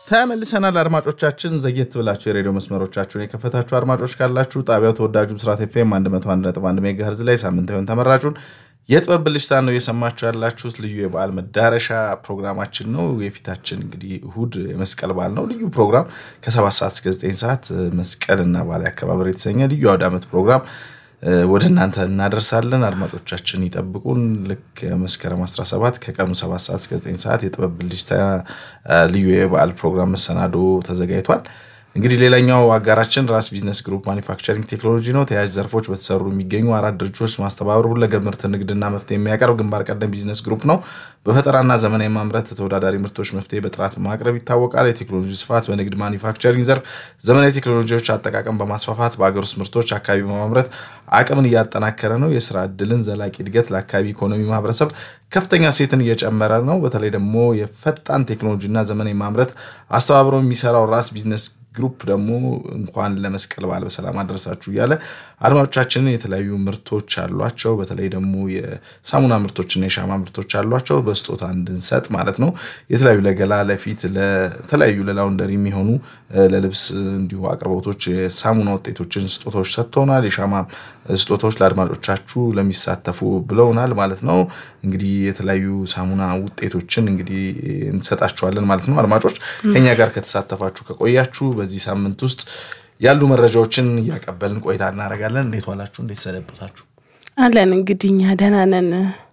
ተመልሰናል አድማጮቻችን። ዘግየት ብላችሁ የሬዲዮ መስመሮቻችሁን የከፈታችሁ አድማጮች ካላችሁ ጣቢያው ተወዳጁ ብስራት ኤፍኤም 101.1 ሜጋሄርዝ ላይ ሳምንታዊውን ተመራጩን የጥበብ ብልጭታን ነው እየሰማችሁ ያላችሁት። ልዩ የበዓል መዳረሻ ፕሮግራማችን ነው። የፊታችን እንግዲህ እሁድ የመስቀል በዓል ነው። ልዩ ፕሮግራም ከ7 ሰዓት እስከ 9 ሰዓት መስቀልና በዓል አከባበር የተሰኘ ልዩ አውደ ዓመት ፕሮግራም ወደ እናንተ እናደርሳለን። አድማጮቻችን ይጠብቁን። ልክ መስከረም 17 ከቀኑ 7 ሰዓት እስከ 9 ሰዓት የጥበብ ብልጭታ ልዩ የበዓል ፕሮግራም መሰናዶ ተዘጋጅቷል። እንግዲህ ሌላኛው አጋራችን ራስ ቢዝነስ ግሩፕ ማኒፋክቸሪንግ ቴክኖሎጂ ነው። ተያያዥ ዘርፎች በተሰሩ የሚገኙ አራት ድርጅቶች ማስተባበር ሁለገብ ምርት ንግድና መፍትሄ የሚያቀርብ ግንባር ቀደም ቢዝነስ ግሩፕ ነው። በፈጠራና ዘመናዊ ማምረት ተወዳዳሪ ምርቶች መፍትሄ በጥራት ማቅረብ ይታወቃል። የቴክኖሎጂ ስፋት በንግድ ማኒፋክቸሪንግ ዘርፍ ዘመናዊ ቴክኖሎጂዎች አጠቃቀም በማስፋፋት በሀገር ውስጥ ምርቶች አካባቢ በማምረት አቅምን እያጠናከረ ነው። የስራ እድልን፣ ዘላቂ እድገት ለአካባቢ ኢኮኖሚ ማህበረሰብ ከፍተኛ ሴትን እየጨመረ ነው። በተለይ ደግሞ የፈጣን ቴክኖሎጂና ዘመናዊ ማምረት አስተባብሮ የሚሰራው ራስ ቢዝነስ ግሩፕ ደግሞ እንኳን ለመስቀል በዓል በሰላም አደረሳችሁ እያለ አድማጮቻችንን የተለያዩ ምርቶች አሏቸው። በተለይ ደግሞ የሳሙና ምርቶችና የሻማ ምርቶች አሏቸው በስጦታ እንድንሰጥ ማለት ነው። የተለያዩ ለገላ፣ ለፊት፣ ለተለያዩ ለላውንደሪ የሚሆኑ ለልብስ እንዲሁ አቅርቦቶች የሳሙና ውጤቶችን ስጦታዎች ሰጥተውናል። የሻማ ስጦታዎች ለአድማጮቻችሁ ለሚሳተፉ ብለውናል ማለት ነው። እንግዲህ የተለያዩ ሳሙና ውጤቶችን እንግዲህ እንሰጣችኋለን ማለት ነው። አድማጮች ከኛ ጋር ከተሳተፋችሁ ከቆያችሁ በዚህ ሳምንት ውስጥ ያሉ መረጃዎችን እያቀበልን ቆይታ እናደርጋለን። እንዴት ዋላችሁ? እንዴት ሰነበታችሁ? አለን እንግዲህ እኛ ደህና ነን።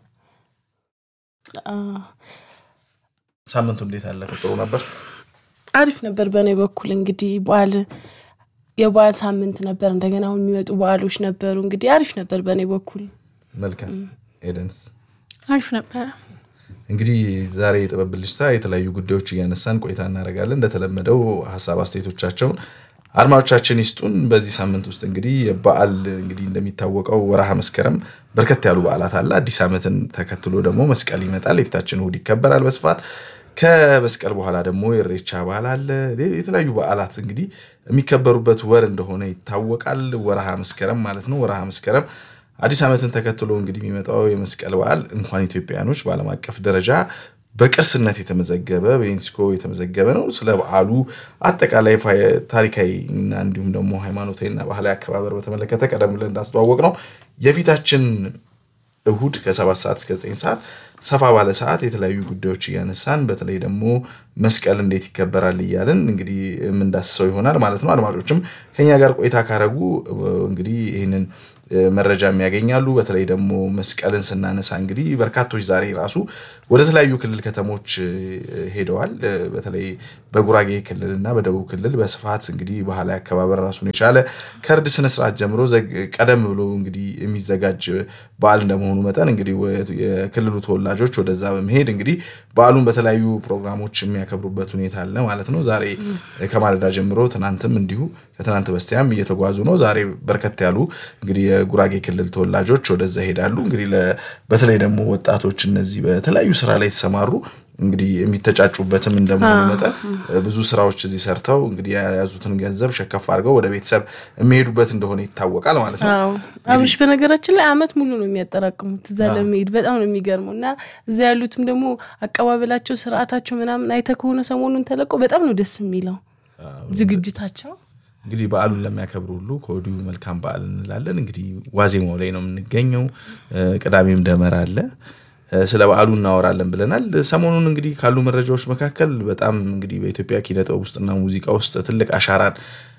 ሳምንቱ እንዴት አለፈ? ጥሩ ነበር። አሪፍ ነበር። በእኔ በኩል እንግዲህ በዓል የበዓል ሳምንት ነበር። እንደገና አሁን የሚመጡ በዓሎች ነበሩ። እንግዲህ አሪፍ ነበር በእኔ በኩል። መልካም ኤደንስ? አሪፍ ነበረ። እንግዲህ ዛሬ የጥበብ ብልጭታ የተለያዩ ጉዳዮች እያነሳን ቆይታ እናደርጋለን። እንደተለመደው ሀሳብ አስተያየቶቻቸውን አድማጮቻችን ይስጡን። በዚህ ሳምንት ውስጥ እንግዲህ በዓል እንግዲህ እንደሚታወቀው ወረሃ መስከረም በርከት ያሉ በዓላት አለ። አዲስ ዓመትን ተከትሎ ደግሞ መስቀል ይመጣል። የፊታችን እሑድ ይከበራል በስፋት ከመስቀል በኋላ ደግሞ የኢሬቻ በዓል አለ። የተለያዩ በዓላት እንግዲህ የሚከበሩበት ወር እንደሆነ ይታወቃል። ወረሃ መስከረም ማለት ነው። ወረሃ መስከረም አዲስ ዓመትን ተከትሎ እንግዲህ የሚመጣው የመስቀል በዓል እንኳን ኢትዮጵያኖች በዓለም አቀፍ ደረጃ በቅርስነት የተመዘገበ በዩኔስኮ የተመዘገበ ነው። ስለ በዓሉ አጠቃላይ ታሪካዊ እና እንዲሁም ደግሞ ሃይማኖታዊና ባህላዊ አከባበር በተመለከተ ቀደም ብለን እንዳስተዋወቅ ነው የፊታችን እሁድ ከሰባት ሰዓት እስከ ዘጠኝ ሰዓት ሰፋ ባለ ሰዓት የተለያዩ ጉዳዮች እያነሳን በተለይ ደግሞ መስቀል እንዴት ይከበራል እያልን እንግዲህ የምንዳስሰው ይሆናል ማለት ነው። አድማጮችም ከኛ ጋር ቆይታ ካረጉ እንግዲህ ይህንን መረጃ የሚያገኛሉ። በተለይ ደግሞ መስቀልን ስናነሳ እንግዲህ በርካቶች ዛሬ ራሱ ወደ ተለያዩ ክልል ከተሞች ሄደዋል። በተለይ በጉራጌ ክልል እና በደቡብ ክልል በስፋት እንግዲህ ባህላዊ አከባበር ራሱን የቻለ ከእርድ ስነስርዓት ጀምሮ ቀደም ብሎ እንግዲህ የሚዘጋጅ በዓል እንደመሆኑ መጠን እንግዲህ የክልሉ ተወላጆች ወደዛ በመሄድ እንግዲህ በዓሉን በተለያዩ ፕሮግራሞች የሚያከብሩበት ሁኔታ አለ ማለት ነው። ዛሬ ከማለዳ ጀምሮ ትናንትም እንዲሁ ከትናንት በስቲያም እየተጓዙ ነው። ዛሬ በርከት ያሉ እንግዲህ የጉራጌ ክልል ተወላጆች ወደዛ ይሄዳሉ። እንግዲህ በተለይ ደግሞ ወጣቶች እነዚህ በተለያዩ ስራ ላይ የተሰማሩ እንግዲህ የሚተጫጩበትም እንደመሆኑ መጠን ብዙ ስራዎች እዚህ ሰርተው እንግዲህ የያዙትን ገንዘብ ሸከፍ አድርገው ወደ ቤተሰብ የሚሄዱበት እንደሆነ ይታወቃል ማለት ነው። አብሽ በነገራችን ላይ አመት ሙሉ ነው የሚያጠራቅሙት እዛ ለመሄድ በጣም ነው የሚገርመው። እና እዛ ያሉትም ደግሞ አቀባበላቸው፣ ስርዓታቸው ምናምን አይተህ ከሆነ ሰሞኑን ተለቆ በጣም ነው ደስ የሚለው ዝግጅታቸው። እንግዲህ በዓሉን ለሚያከብሩ ሁሉ ከወዲሁ መልካም በዓል እንላለን። እንግዲህ ዋዜማው ላይ ነው የምንገኘው። ቅዳሜም ደመራ አለ። ስለ በዓሉ እናወራለን ብለናል። ሰሞኑን እንግዲህ ካሉ መረጃዎች መካከል በጣም እንግዲህ በኢትዮጵያ ኪነ ጥበብ ውስጥና ሙዚቃ ውስጥ ትልቅ አሻራን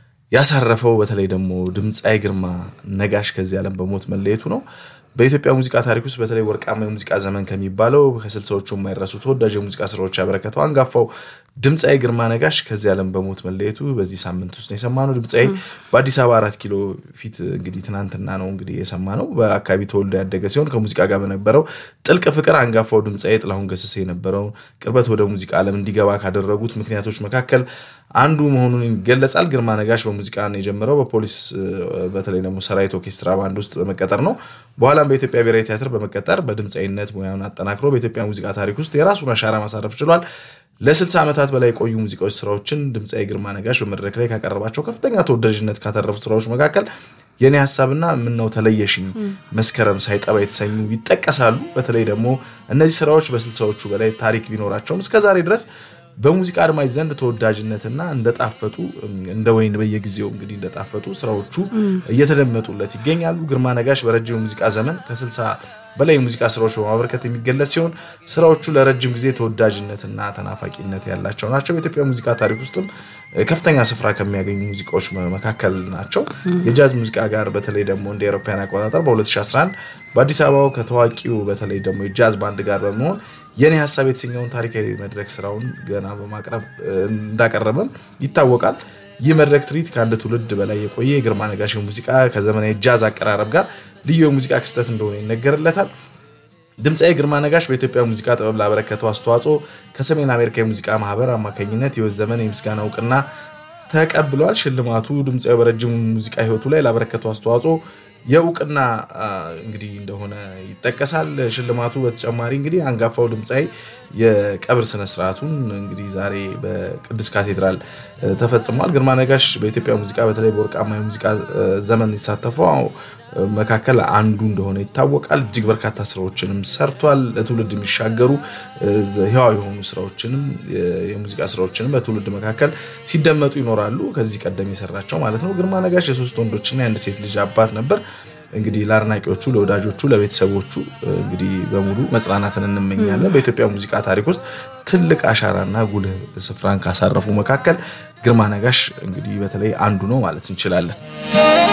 ያሳረፈው በተለይ ደግሞ ድምፃዊ ግርማ ነጋሽ ከዚህ ዓለም በሞት መለየቱ ነው። በኢትዮጵያ ሙዚቃ ታሪክ ውስጥ በተለይ ወርቃማ የሙዚቃ ዘመን ከሚባለው ከስልሳዎቹ የማይረሱ ተወዳጅ የሙዚቃ ስራዎች ያበረከተው አንጋፋው ድምፃዊ ግርማ ነጋሽ ከዚህ ዓለም በሞት መለየቱ በዚህ ሳምንት ውስጥ ነው የሰማነው። ድምፃዊ በአዲስ አበባ አራት ኪሎ ፊት እንግዲህ ትናንትና ነው እንግዲህ የሰማነው። በአካባቢ ተወልዶ ያደገ ሲሆን ከሙዚቃ ጋር በነበረው ጥልቅ ፍቅር አንጋፋው ድምፃዊ ጥላሁን ገሰሰ የነበረው ቅርበት ወደ ሙዚቃ ዓለም እንዲገባ ካደረጉት ምክንያቶች መካከል አንዱ መሆኑን ይገለጻል። ግርማ ነጋሽ በሙዚቃ የጀመረው በፖሊስ በተለይ ደግሞ ሰራዊት ኦርኬስትራ ባንድ ውስጥ በመቀጠር ነው። በኋላም በኢትዮጵያ ብሔራዊ ቲያትር በመቀጠር በድምፃዊነት ሙያውን አጠናክሮ በኢትዮጵያ ሙዚቃ ታሪክ ውስጥ የራሱን አሻራ ማሳረፍ ችሏል። ለ60 ዓመታት በላይ የቆዩ ሙዚቃዎች ስራዎችን ድምፃዊ ግርማ ነጋሽ በመድረክ ላይ ካቀረባቸው ከፍተኛ ተወዳጅነት ካተረፉ ስራዎች መካከል የኔ ሀሳብና ምነው ተለየሽኝ፣ መስከረም ሳይጠባ የተሰኙ ይጠቀሳሉ። በተለይ ደግሞ እነዚህ ስራዎች በስልሳዎቹ በላይ ታሪክ ቢኖራቸውም እስከዛሬ ድረስ በሙዚቃ አድማጭ ዘንድ ተወዳጅነትና እንደጣፈጡ እንደ ወይን በየጊዜው እንግዲህ እንደጣፈጡ ስራዎቹ እየተደመጡለት ይገኛሉ። ግርማ ነጋሽ በረጅም ሙዚቃ ዘመን ከ60 በላይ የሙዚቃ ስራዎች በማበረከት የሚገለጽ ሲሆን ስራዎቹ ለረጅም ጊዜ ተወዳጅነትና ተናፋቂነት ያላቸው ናቸው። በኢትዮጵያ ሙዚቃ ታሪክ ውስጥም ከፍተኛ ስፍራ ከሚያገኙ ሙዚቃዎች መካከል ናቸው። የጃዝ ሙዚቃ ጋር በተለይ ደግሞ እንደ አውሮፓውያን አቆጣጠር በ2011 በአዲስ አበባው ከታዋቂው በተለይ ደግሞ የጃዝ ባንድ ጋር በመሆን የኔ ሀሳብ የተሰኘውን ታሪካዊ መድረክ ስራውን ገና በማቅረብ እንዳቀረበም ይታወቃል። ይህ መድረክ ትርኢት ከአንድ ትውልድ በላይ የቆየ የግርማ ነጋሽ ሙዚቃ ከዘመናዊ ጃዝ አቀራረብ ጋር ልዩ የሙዚቃ ክስተት እንደሆነ ይነገርለታል። ድምፃዊ ግርማ ነጋሽ በኢትዮጵያ ሙዚቃ ጥበብ ላበረከተው አስተዋጽኦ ከሰሜን አሜሪካ የሙዚቃ ማህበር አማካኝነት የህይወት ዘመን የምስጋና እውቅና ተቀብሏል። ሽልማቱ ድምፃዊ በረጅሙ ሙዚቃ ህይወቱ ላይ ላበረከተው አስተዋጽኦ የእውቅና እንግዲህ እንደሆነ ይጠቀሳል። ሽልማቱ በተጨማሪ እንግዲህ አንጋፋው ድምፃዊ የቀብር ስነስርዓቱን እንግዲህ ዛሬ በቅዱስ ካቴድራል ተፈጽሟል። ግርማ ነጋሽ በኢትዮጵያ ሙዚቃ በተለይ በወርቃማ የሙዚቃ ዘመን የተሳተፈው መካከል አንዱ እንደሆነ ይታወቃል። እጅግ በርካታ ስራዎችንም ሰርቷል። ለትውልድ የሚሻገሩ ህያው የሆኑ ስራዎችንም የሙዚቃ ስራዎችንም በትውልድ መካከል ሲደመጡ ይኖራሉ። ከዚህ ቀደም የሰራቸው ማለት ነው። ግርማ ነጋሽ የሶስት ወንዶችና የአንድ ሴት ልጅ አባት ነበር። እንግዲህ ለአድናቂዎቹ፣ ለወዳጆቹ፣ ለቤተሰቦቹ እንግዲህ በሙሉ መጽናናትን እንመኛለን። በኢትዮጵያ ሙዚቃ ታሪክ ውስጥ ትልቅ አሻራና ጉልህ ስፍራን ካሳረፉ መካከል ግርማ ነጋሽ እንግዲህ በተለይ አንዱ ነው ማለት እንችላለን።